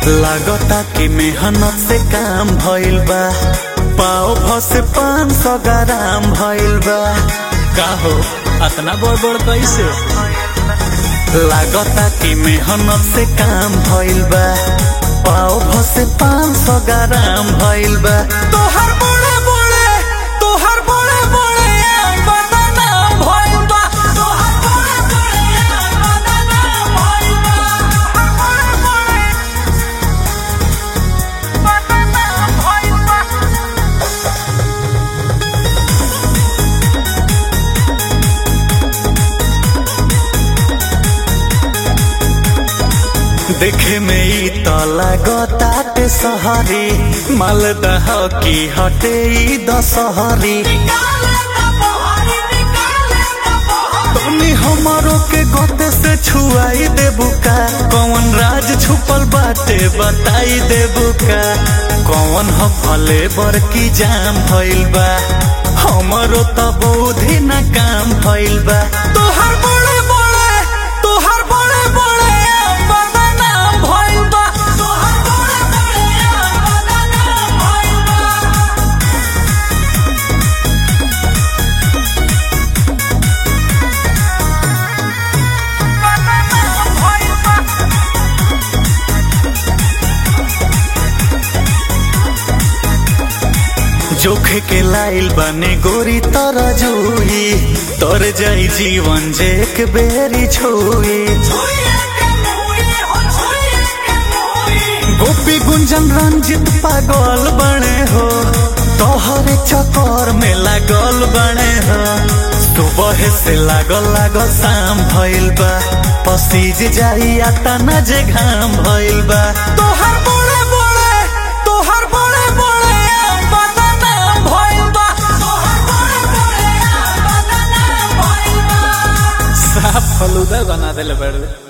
लागता कि मेहनत से काम भइल बा पाओ भ से पाँच सौ ग्राम भइल बा का हो अतना बड़ बड़ कैसे लागता कि मेहनत से काम भइल बा पाओ भ से पाँच सौ ग्राम भइल बा तोहर बड़े बड़े तोहर बड़े बड़े बनाना भइल बा तोहर बड़े बड़े बनाना भइल बा बड़े बड़े बनाना भइल बा देखे में ई त लागताटे सहरी मालदह की हटे ई दशहरी तनी हमारो के गोते से छुआई देबू का कौन राज छुपल बाटे बताई देबू का कौन ह फले बर की जाम भइल बा हमारो त बुद्धि न काम भइल बा तोहर बड़े बड़े तोहर बड़े बड़े बनाना भइल बा तोहर बड़े बड़े बनाना भइल बा जोखे के लाइल बने गोरी तर जुई तर जाई जीवन जे एक बेरी छुई गोपी गुंजन रंजित पागल बने हो तोहरे चक्कर में लागल बने हो सुबह से लागल लागल शाम भइल बा पसीज जाई आता न जे घाम भइल बा तोहर बड़े बड़े तोहर बड़े बड़े बनाना भइल बा तोहर बड़े बड़े बनाना भइल बा साफ फलूदा बना देले बड़े